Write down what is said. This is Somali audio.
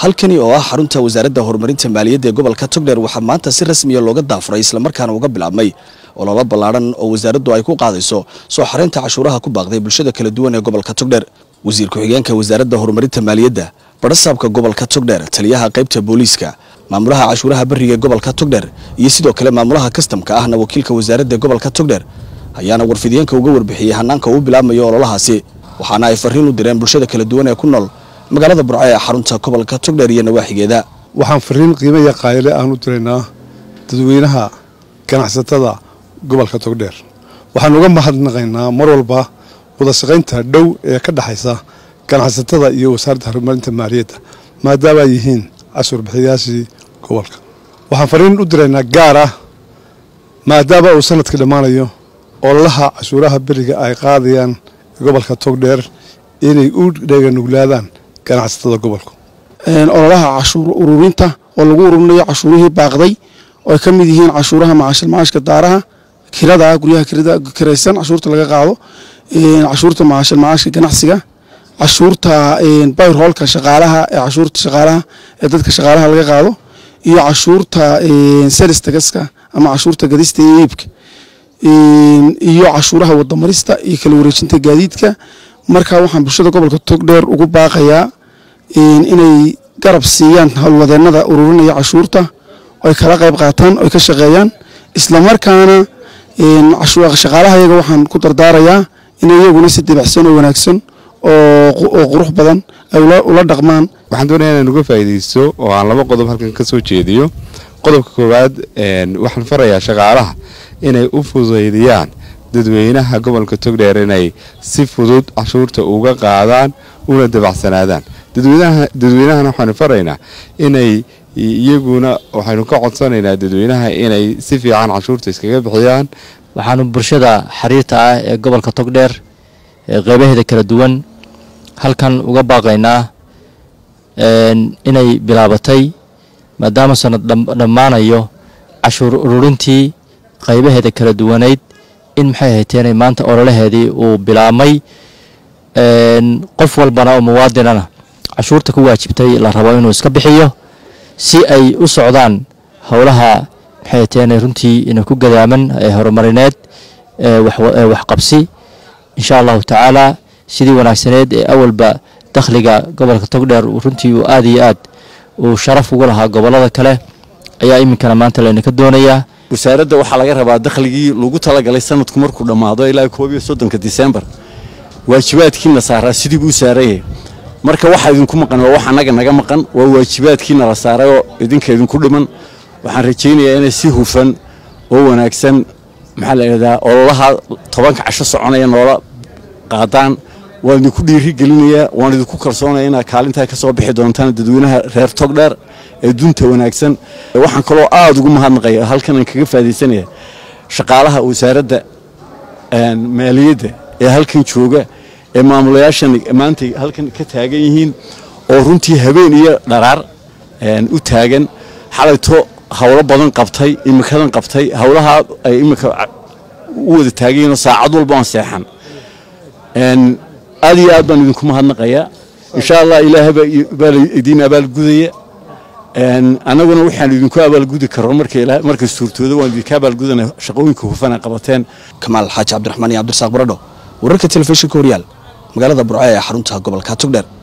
halkani oo ah xarunta wasaaradda horumarinta maaliyadda ee gobolka togdheer waxaa maanta si rasmiya looga daafuray islamarkaana uga bilaabmay ololo ballaadhan oo wasaaraddu ay ku qaadayso soo xareynta cashuuraha ku baaqday bulshada kala duwan ee gobolka togdheer wasiir ku-xigeenka wasaaradda horumarinta maaliyadda badhasaabka gobolka togdheer taliyaha qaybta booliiska maamulaha cashuuraha beriga ee gobolka togdheer iyo sidoo kale maamulaha kastamka ahna wakiilka wasaaradda gobolka togdheer ayaana warfidiyeenka uga warbixiyey hanaanka uu bilaabmayo ololahaasi waxaana ay fariin u direen bulshada kala duwan ee ku nool magaalada burco ee xarunta gobolka togdheer iyo nawaaxigeeda waxaan fariin qiimo iyo qaayile aan u diraynaa dadweynaha ganacsatada gobolka togdheer waxaan uga mahadnaqaynaa mar walba wadashaqaynta dhow ee ka dhexaysa ganacsatada iyo wasaaradda horumarinta maaliyadda maadaama ay yihiin cashuur bixiyayaashii gobolka waxaan fariin u diraynaa gaar ah maadaama uu sanadka dhammaanayo ololaha cashuuraha beriga ay qaadayaan gobolka togdheer inay u dheeganuglaadaan ganacsatada gobolka ololaha cashuur ururinta oo lagu ururinayo cashuurihii baaqday oo ay ka mid yihiin cashuuraha macaashil macaashka daaraha kirada guryaha kiraysan cashuurta laga qaado cashuurta macaashil macaashka ganacsiga cashuurta bayrhoolka shaqaalaha ee cashuurta shaqaalaha ee dadka shaqaalaha laga qaado iyo cashuurta selistagaska ama cashuurta gadista iyo iibka iyo cashuuraha wadamarista iyo kala wareejinta gaadiidka marka waxaan bulshada gobolka togdheer ugu baaqayaa inay garab siiyaan howlwadeenada ururinaya cashuurta oy kala qayb qaataan oy ka shaqeeyaan islamarkaana shaqaalaha iyaga waxaan ku dardaarayaa inay iyaguna si dibacsan oo wanaagsan oo qurux badan ay ula dhaqmaan waxaan doonaya inaan uga faa'iidaysto oo aan laba qodob halkan ka soo jeediyo qodobka koowaad waxaan farayaa shaqaalaha inay u fududeydiyaan dadweynaha gobolka togdheer inay si fudud cashuurta uga qaadaan una dabacsanaadaan dadweynahana waxaanu faraynaa inay iyaguna waxaynu ka codsanaynaa dadweynaha inay si fiican cashuurta iskaga bixiyaan waxaanu bulshada xiriirta ah ee gobolka togdheer ee qeybaheeda kala duwan halkan uga baaqaynaa inay bilaabatay maadaama sanad dhammaanayo cashuur ururintii qaybaheeda kala duwanayd in maxay hayteenay maanta ololaheedii uu bilaabmay qof walbana oo muwaadinana cashuurta ku waajibtay la rabo inuu iska bixiyo si ay u socdaan howlaha maxay hayteenay runtii ina ku gadaaman ee horumarineed ee waxqabsi insha allahu tacaala sidii wanaagsaneed ee awalba dakhliga gobolka togdheer runtii uu aada iyo aad uu sharaf ugu lahaa gobolada kale ayaa iminkana maanta laynaka doonayaa wasaaradda waxaa laga rabaa dakhligii lagu talagalay sanadku markuu dhammaado ilaa koob iyo soddonka disembar waajibaadkiina saaraa sidii buu saarayay marka waxaa idinku maqan waa wax annaga naga maqan waa waajibaadkiina la saaray oo idinka idinku dhiman waxaan rajaynayaa inay si hufan oo wanaagsan maxaa la idhahdaa ololaha tobanka casho soconaya noola qaadaan waan idinku dhiiri gelinayaa waan idinku kalsoonaya inaad kaalintaa ka soo bixi doontaan dadweynaha reer togdheer ee dunta wanaagsan waxaan kaloo aada ugu mahadnaqaya halkanaan kaga faadaysanaya shaqaalaha wasaaradda maaliyadda ee halkan jooga ee maamulayaashan maanta halkan ka taagan yihiin oo runtii habeen iyo dharaar u taagan xalayto howlo badan qabtay imikadan qabtay howlaha ay imika u wada taagayiinoo saacad walba aan seexan aad iyo aad baan idinku mahadnaqayaa insha allah ilaahay baa idiin abaalgudaya annaguna waxaan idinku abaalgudi karo markay suurtooda waan idinka abaalgudana shaqooyinka hufan ay qabateen kamaal xaaji cabdiraxmaan iyo cabdirasaaq baradho wararka telefishinka horyaal magaalada burco ee xarunta gobolka togdheer